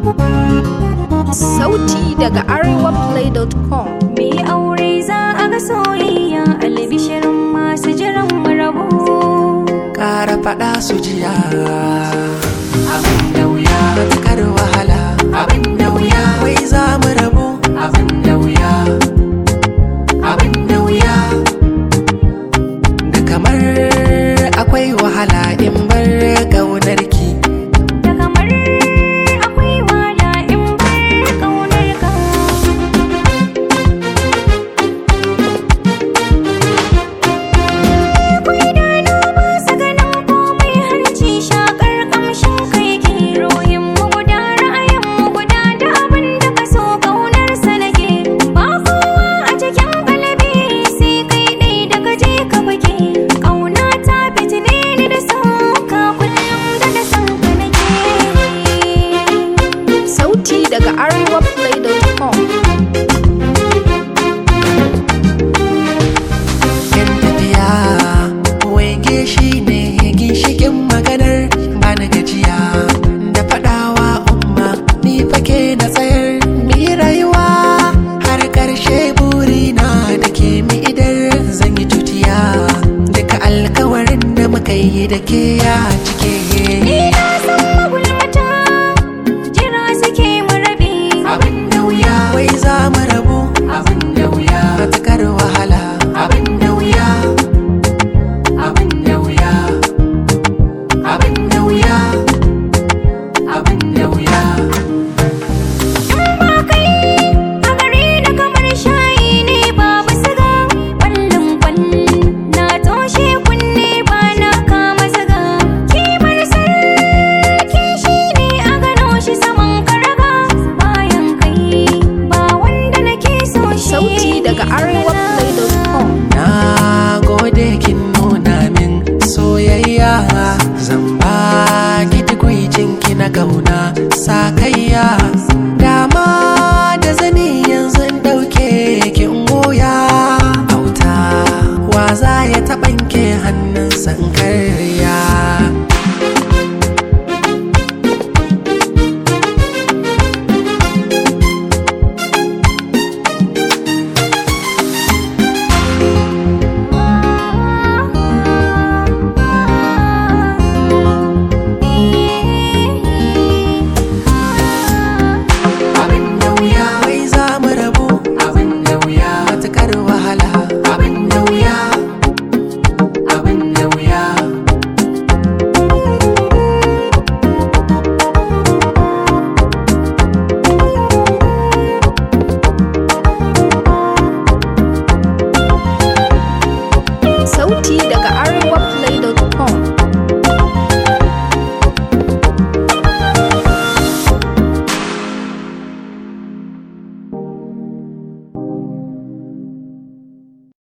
Sauti daga arewaplay.com Me aure za a ga soyayya albishirin masu jiran mu rabu. ƙara faɗa su jiya abin da wuya matukar wahala abin da wuya wai za mu rabu abin da wuya abin da wuya da kamar akwai wahala in bar ƙaunarki Da kamar akwai wala in bar ƙaunar ka. Akwai idanu masu ganin komai hanci shakar ƙamshin kai ke ruhin mu guda ra'ayin mu guda da abin da ka so ƙaunar sa nake. Ba kowa a cikin galibi sai kai ɗai da ka je ka fake. Ƙauna ta fitine ni da sauka kullum da da san ka nake. Sauti daga arewaplay.com yan tafiya wege shi ne ginshikin maganar ba na gajiya da faɗawa umma ni fake na tsayar mi rayuwa har ƙarshe burina da ke mi idar zan yi tutiya duka alkawarin da muka yi da ke ya cike Ni na san magulmata jira suke mu rabe. abin da wuya wai za mu rabu abin da wuya matukar wahala abin da wuya abin da wuya abin da wuya abin da wuya In ba kai a gare ni kamar shayi ne babu siga. Ƙwallon ƙwal na toshe kunne ba na kama zaga. Kimar sarki shi ne a gano shi saman karaga. Bayan kai ba wanda nake so shi. Sauti daga arewaplay.com na gode kin nuna min soyayya zan ba ki tukwicin ki na kauna sakayya